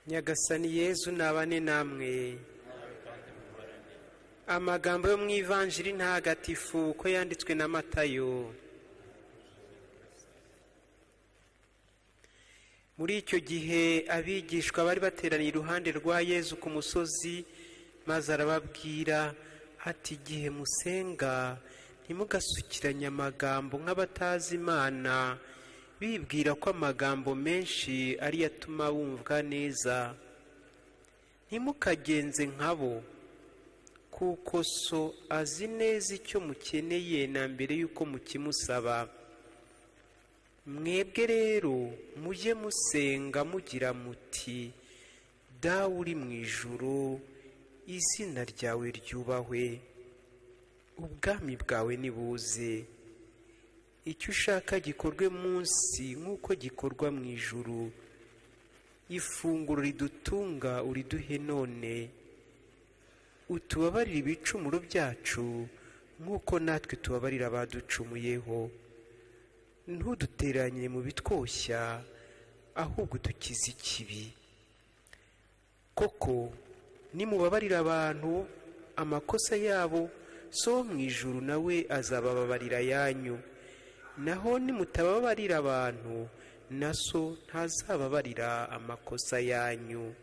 nyagasani yezu nabane namwe amagambo yo mu ivanjiri ntagatifu uko yanditswe na matayo muri icyo gihe abigishwa bari bateraniye iruhande rwa yezu ku musozi maze arababwira ati igihe musenga ntimugasukiranye amagambo nk'abatazi imana bibwira ko amagambo menshi ariyo atuma bumvwa neza ntimukagenze nkabo kuko so azi neza icyo mukeneye na mbere y'uko mukimusaba mwebwe rero mujye musenga mugira muti dawe uri mu ijuru izina ryawe ryubahwe ubwami bwawe nibuze icyo ushaka gikorwe munsi nk'uko gikorwa mu ijuru ifunguro ridutunga uriduhe none utubabarire ibicumuro byacu nk'uko natwe tubabarira abaducumuyeho ntuduteranye mu bitwoshya ahubwo dukize ikibi koko nimubabarira abantu amakosa yabo so wo mu ijuru nawe azabababarira ayanyu naho nimutababarira abantu na so ntazababarira amakosa yanyu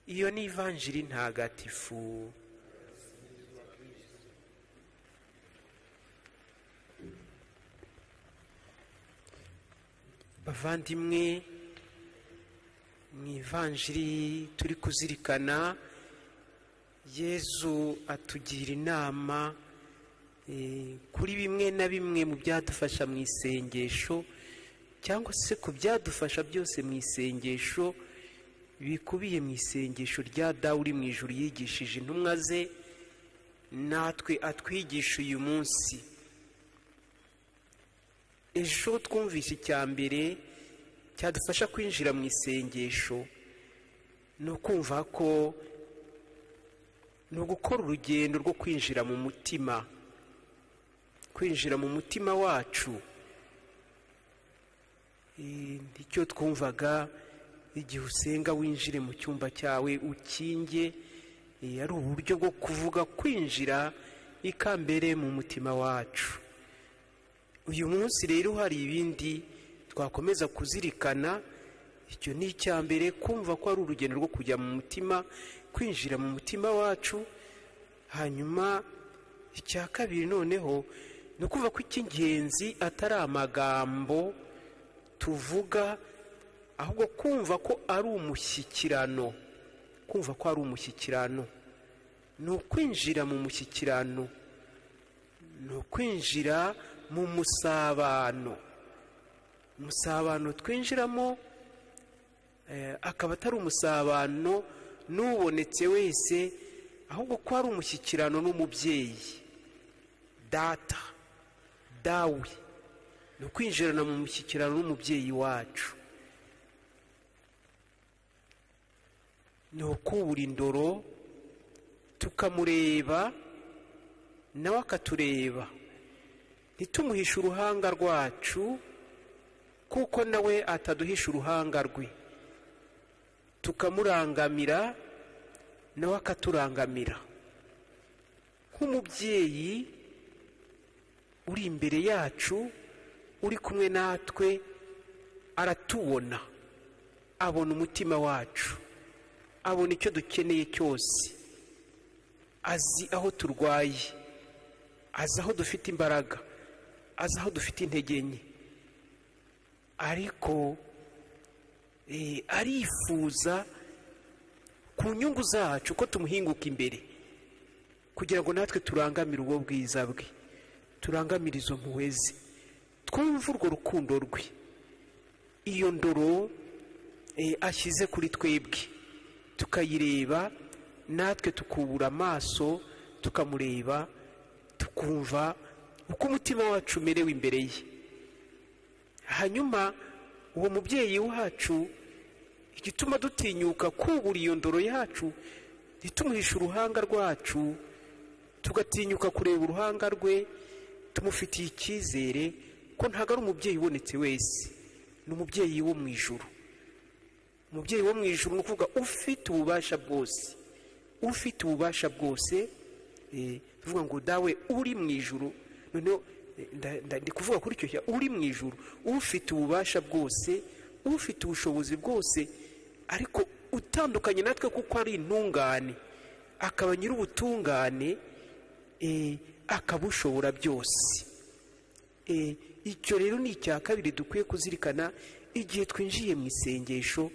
iyo ni ivanjiri ntagatifu bavandimwe mu ivanjiri turi kuzirikana yezu atugira inama eh, kuri bimwe na bimwe mu byadufasha mu isengesho cyangwa se ku byadufasha byose mu isengesho bikubiye mu isengesho rya dawe uri mu ijuru yigishije intumwa ze natwe atwigisha uyu munsi ejo twumvise icya mbere cyadufasha kwinjira mu isengesho ni ukumva ko ni ugukora urugendo rwo kwinjira mu mutima kwinjira mu mutima wacu Eh, icyo twumvaga igihe usenga winjire mu cyumba cyawe ukinge eh, ari uburyo bwo kuvuga kwinjira ikambere mu mutima wacu uyu munsi rero hari ibindi twakomeza kuzirikana icyo ni icya mbere kumva ko ari urugendo rwo kujya mu mutima kwinjira mu mutima wacu hanyuma icya kabiri noneho ni ukuvuga ko icy'ingenzi atari amagambo tuvuga ahubwo kumva ko ari umushyikirano kumva ko ari umushyikirano ni ukwinjira mu mushyikirano ni ukwinjira mu musabano umusabano twinjiramo eh, akaba atari umusabano n'ubonetse wese ahubwo ko ari umushyikirano n'umubyeyi data dawe ni ukwinjirana mu mushyikirano n'umubyeyi wacu ni ukubura indoro tukamureba nawe akatureba ntitumuhishe uruhanga rwacu kuko nawe ataduhisha uruhanga rwe tukamurangamira nawe akaturangamira nk'umubyeyi uri imbere yacu uri kumwe natwe aratubona abona umutima wacu abona icyo dukeneye cyose azi aho turwaye azi aho dufite imbaraga azi aho dufite intege nke ariko eh, arifuza ku nyungu zacu ko tumuhinguka imbere kugira ngo natwe turangamire ubwo bwiza bwe turangamire izo mpuhwe ze twumve urwo rukundo rwe iyo ndoro eh, ashyize kuri twebwe tukayireba natwe tukubura amaso tukamureba tukumva uko umutima wacu umerewe imbere ye hanyuma uwo mubyeyi wacu igituma dutinyuka kubura iyo ndoro yacu ntitumuhishe uruhanga rwacu tugatinyuka kureba uruhanga rwe tumufitiye icyizere ko ntabwo ari umubyeyi ubonetse wese ni umubyeyi wo mu ijuru umubyeyi wo mu ijoro ni ukuvuga ufite ububasha bwose ufite ububasha bwose tuvuga ngo dawe uri mu ijoro noneho ndi kuvuga kuri icyo uri mu ijoro ufite ububasha bwose ufite ubushobozi bwose ariko utandukanye natwe kuko ari intungane akaba nyir'ubutungane akabushobora byose icyo rero ni icya kabiri dukwiye kuzirikana igihe twinjiye mu isengesho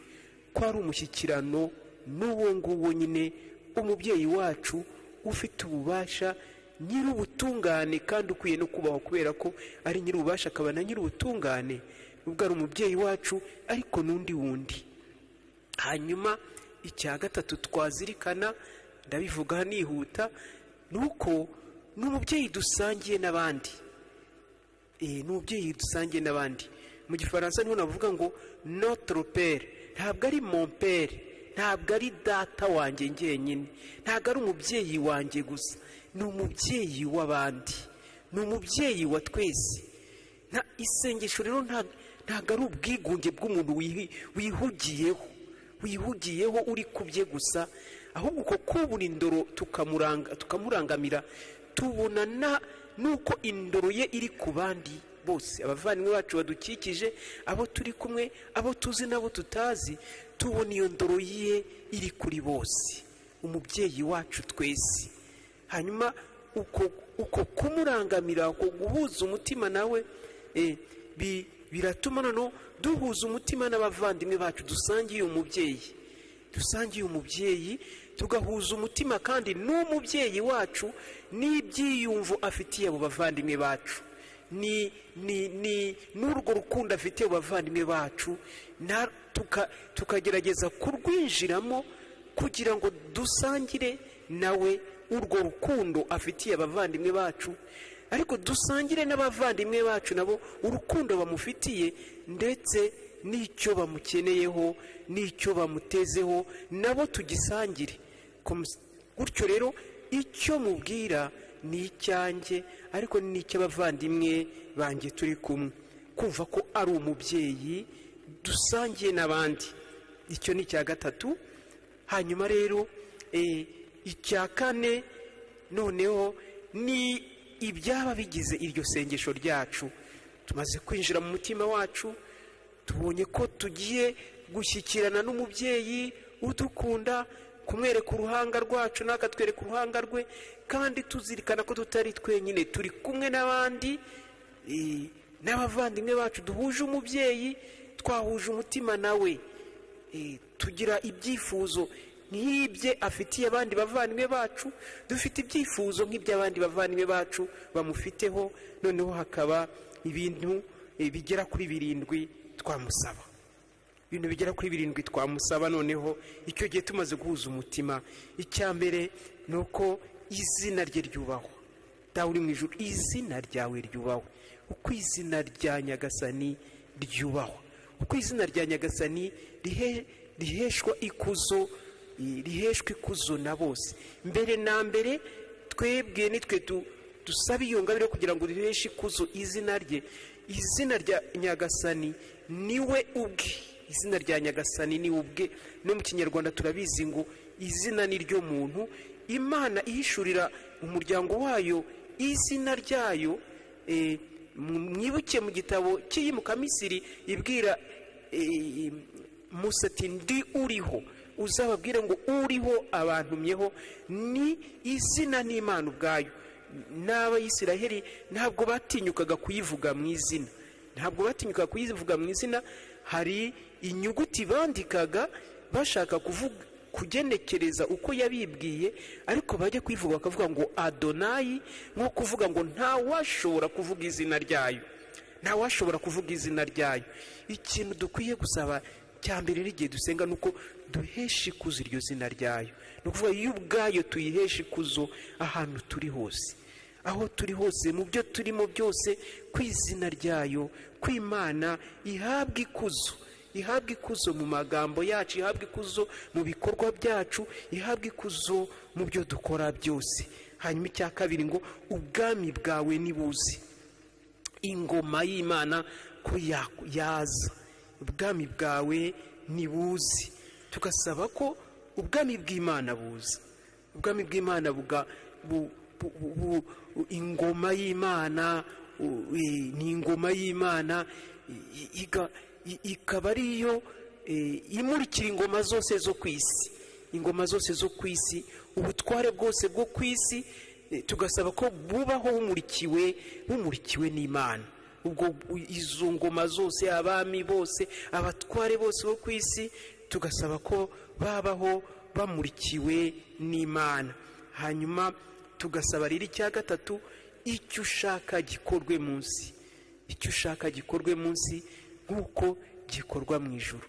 ko ari umushyikirano n'uwo nguwo nyine umubyeyi wacu ufite ububasha nyir'ubutungane kandi ukwiye no kubaho kubera ko ari nyir'ububasha akaba na nyir'ubutungane ubwo ari umubyeyi wacu ariko n'undi wundi hanyuma icya gatatu twazirikana ndabivuga nihuta ni uko ni umubyeyi dusangiye n'abandi ni umubyeyi dusangiye n'abandi mu gifaransa niho navuga ngo notoropere ntabwo ari mompere ntabwo ari data wanjye ngenyine ntabwo ari umubyeyi wanjye gusa ni umubyeyi w'abandi ni umubyeyi wa twese nta isengesho rero ntabwo ari ubwigunge bw'umuntu wihugiyeho wihugiyeho uri ku bye gusa ahubwo uko kubura indoro tukamurangamira tubona n'uko indoro ye iri ku bandi bose abavandimwe bacu badukikije abo turi kumwe abo tuzi n'abo tutazi tubona iyo ndoro ye iri kuri bose umubyeyi wacu twese hanyuma uko kumurangamira uko guhuza umutima nawe biratuma noneho duhuza umutima n'abavandimwe bacu dusangiye umubyeyi dusangiye umubyeyi tugahuza umutima kandi n'umubyeyi wacu n'ibyiyumvo afitiye abo bavandimwe bacu ni ni ni n'urwo rukundo afitiye abavandimwe bacu tukagerageza kurwinjiramo kugira ngo dusangire nawe urwo rukundo afitiye abavandimwe bacu ariko dusangire n'abavandimwe bacu nabo urukundo bamufitiye ndetse n'icyo bamukeneyeho n'icyo bamutezeho nabo tugisangire gutyo rero icyo mubwira ni icyanjye ariko n'icy'abavandimwe banjye turi kumwe kumva ko ari umubyeyi dusangiye n'abandi icyo ni icya gatatu hanyuma rero icya kane noneho ni ibyaba bigize iryo sengesho ryacu tumaze kwinjira mu mutima wacu tubonye ko tugiye gushyikirana n'umubyeyi udukunda kumwereka uruhanga rwacu n'akatwereka uruhanga rwe kandi tuzirikana ko tutari twenyine turi kumwe n'abandi n'abavandimwe bacu duhuje umubyeyi twahuje umutima nawe tugira ibyifuzo nk'ibye afitiye abandi bavandimwe bacu dufite ibyifuzo nk'iby'abandi bavandimwe bacu bamufiteho noneho hakaba ibintu bigera kuri birindwi twamusaba ibintu bigera kuri birindwi twamusaba noneho icyo gihe tumaze guhuza umutima icya mbere ni uko izina rye ryubahwa dawe uri mu ijoro izina ryawe ryubahwa uko izina rya nyagasani ryubahwa uko izina rya nyagasani riheshwa ikuzo riheshwa ikuzo na bose mbere na mbere twebwe nitwe dusaba iyo ngabire kugira ngo riheshe ikuzo izina rye izina rya nyagasani niwe ubwe izina rya nyagasani ni ubwe no mu kinyarwanda turabizi ngo izina ni ryo muntu imana ihishurira umuryango wayo izina ryayo mwibuke mu gitabo cy'iyimukamisiri ibwira musati ndi uriho uzababwire ngo uriho abantumyeho ni izina n'imana ubwayo n'abayisiraheri ntabwo batinyukaga kuyivuga mu izina ntabwo batinyukaga kuyivuga mu izina hari inyuguti bandikaga bashaka kuvuga kugenekereza uko yabibwiye ariko bajya kuyivuga bakavuga ngo adonayi nko kuvuga ngo ntawashobora kuvuga izina ryayo ntawashobora kuvuga izina ryayo ikintu dukwiye gusaba cya mbere n'igihe dusenga ni uko duhesha ikuzo iryo zina ryayo ni ukuvuga iyo ubwayo tuyihesha ikuzo ahantu turi hose aho turi hose mu byo turimo byose ku izina ryayo kw'imana ihabwa ikuzo ihabwa ikuzo mu magambo yacu ihabwa ikuzo mu bikorwa byacu ihabwa ikuzo mu byo dukora byose hanyuma icya kabiri ngo ubwami bwawe nibuze ingoma y'imana ko yaza ubwami bwawe ntibuzi tugasaba ko ubwami bw'imana buza ubwami bw'imana buga bu- bu- bu- bu- ingoma y'imana u- i- ni ingoma y'imana i- iga- i- ikaba ariyo eh, imurikira ingoma zose zo ku isi ingoma zose zo ku isi ubutware bwose bwo ku isi eh, tugasaba ko bubaho bumurikiwe bumurikiwe n'imana ubwo u- izo ngoma zose abami bose abatware bose bo ku isi tugasaba ko babaho bamurikiwe n'imana hanyuma tugasaba rero icya gatatu icyo ushaka gikorwe munsi icyo ushaka gikorwe munsi nk'uko gikorwa mu ijoro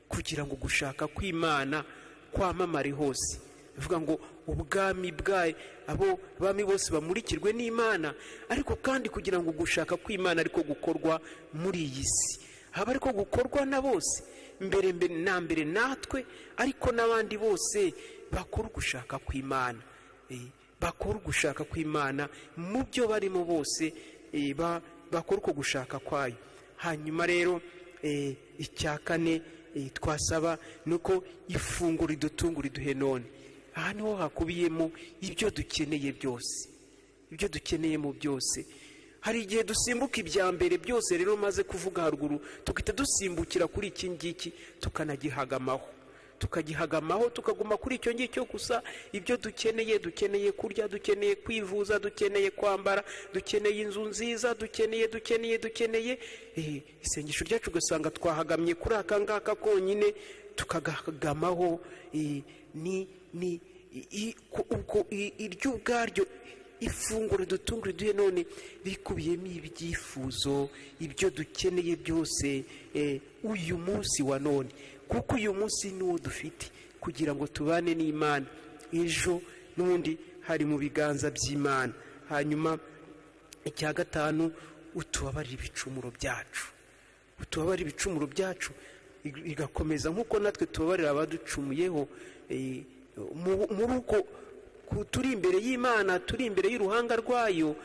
kugira ngo gushaka kw'imana kwamamare hose bivuga ngo ubwami bwayo abo abami bose bamurikirwe n'imana ariko kandi kugira ngo gushaka kw'imana ariko gukorwa muri iyi si haba ariko gukorwa na bose mbere mbere na mbere natwe ariko n'abandi bose bakora ugushaka kw'imana Eh, bakora ugushaka kw'imana mu byo barimo bose eh, ba- bakora uko gushaka kwayo hanyuma rero eh, icya kane eh, twasaba ni uko ifunguro ridutunga riduhe none aha niho hakubiyemo ibyo dukeneye byose ibyo dukeneyemo byose hari igihe dusimbuka ibya mbere byose rero maze kuvuga haruguru tugahita dusimbukira kuri iki ngiki tukanagihagamaho tukagihagamaho tukaguma kuri icyo ngicyo gusa ibyo dukeneye dukeneye kurya dukeneye kwivuza dukeneye kwambara dukeneye inzu nziza dukeneye dukeneye dukeneye Eh, isengesho ryacu ugasanga twahagamye kuri aka ngaka konyine tukagahagamaho eh, ni ni i- i- ku- uko i- iryo ubwaryo ifunguro dutungure duhe none rikubiyemo ibyifuzo ibyo dukeneye byose eh, uyu munsi wa none kuko uyu munsi ni wo dufite kugira ngo tubane n'imana ejo n'ubundi hari mu biganza by'imana hanyuma icya gatanu utubabarire ibicumuro byacu utubabarire ibicumuro byacu ig- igakomeza nk'uko natwe tubabarira abaducumuyeho eh, mu- muri uko ku- turi imbere y'imana turi imbere y'uruhanga rwayo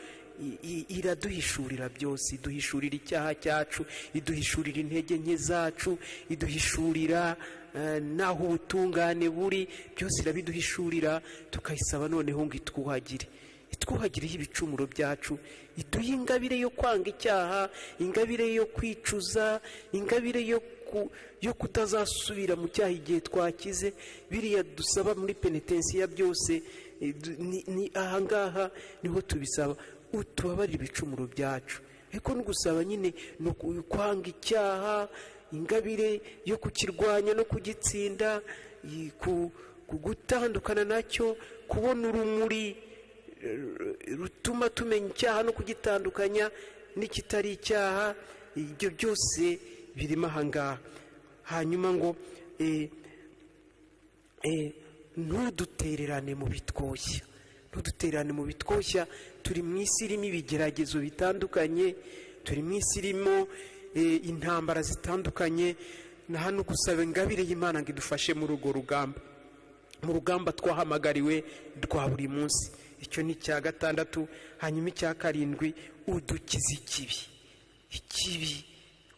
i- i- iraduhishurira byose iduhishurira icyaha cyacu iduhishurira intege nke zacu iduhishurira eh, n'aho ubutungane buri byose irabiduhishurira tukayisaba noneho ngo itwuhagire itwuhagireho ibicumuro byacu iduhe ingabire yo kwanga icyaha ingabire yo kwicuza ingabire yo ku- yo kutazasubira mu cyaha igihe twakize biriya dusaba muri penetensiya byose eh, du- ni- ni ahangaha niho tubisaba utubabarire ibicumuro byacu ariko no gusaba nyine ni uku- kwanga icyaha ingabire yo kukirwanya no kugitsinda i- ku- ku gutandukana nacyo kubona urumuri rutuma tumenya icyaha no kugitandukanya n'ikitari icyaha ibyo byose birimo ahangaha hanyuma ngo eh, eh, ntudutererane mu bitwoshya ntudutererane mu bitwoshya turi mu isi irimo ibigeragezo bitandukanye turi mu isi irimo eh, intambara zitandukanye na hano gusaba ingabire y'imana ngo idufashe muri urwo rugamba mu rugamba twahamagariwe rwa buri munsi icyo ni icya gatandatu hanyuma icya karindwi udukiza ikibi ikibi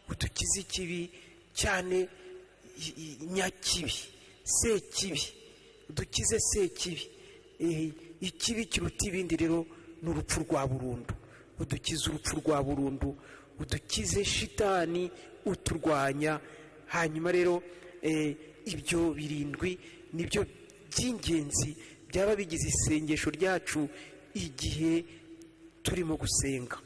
udukiza ikibi cyane i- i- nyakibi sekibi udukize sekibi Eh, ikibi kiruta ibindi rero ni urupfu rwa burundu udukize urupfu rwa burundu udukize shitani uturwanya hanyuma rero eh, ibyo birindwi nibyo by'ingenzi byaba bigize isengesho ryacu igihe turimo gusenga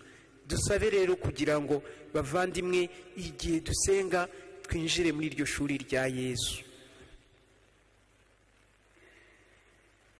dusabe rero kugira ngo bavandimwe igihe dusenga twinjire muri iryo shuri rya yesu